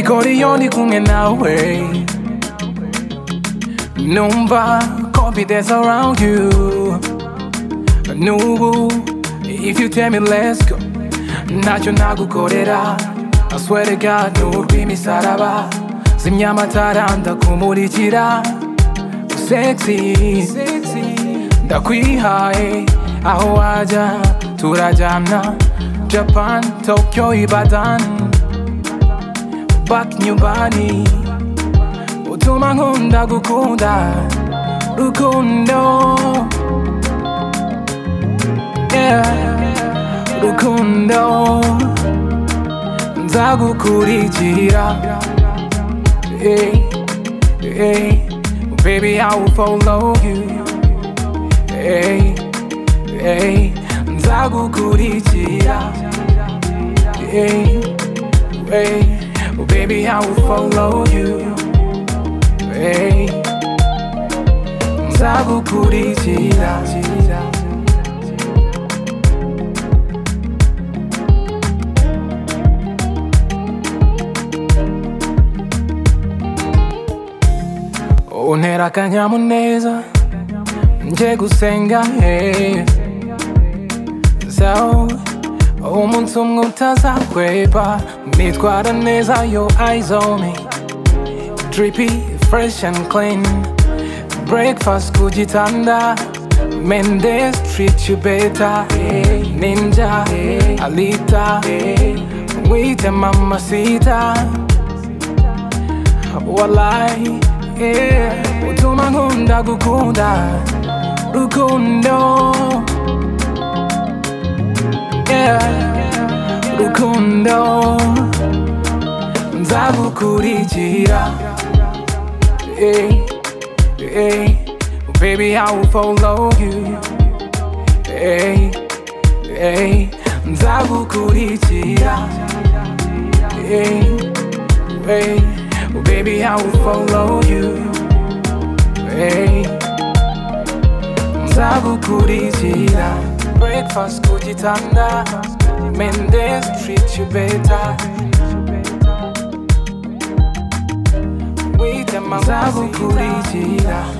Koriyo ndi kumwe nawe Numva confidence around you Nubu if you tell me let's go Ntacyo nagukorera I swear to God n'urw'imisaraba Zimya amatara ndakumurikira Sexy Ndakwihaye aho wajya turajyana Japan, Tokyo, Ibadan back nyumbani utuma nkunda gukunda rukundo yeah. rukundo nzagukurikira hey, hey. baby I will follow you hey, hey. nzagukurikira hey, hey. Oh, baby, I will follow you. Hey, nzagukurikira. Untera akanyamuneza nje gusenga hey. So umunsi umwe utazahweba nitwara neza yo eyes on me drippy fresh and clean breakfast ku gitanda mendes treat you better ninja alita mwite mama sita walai yeah. utuma nkunda gukunda rukundo yeah. rukundo nzagukurikira hey, hey. baby i will follow you hey, hey. nzagukurikira hey, hey. baby i will follow you hey. nzagukurikira breakfast ku gitanda mendes treat you better wita mama nzagukurikira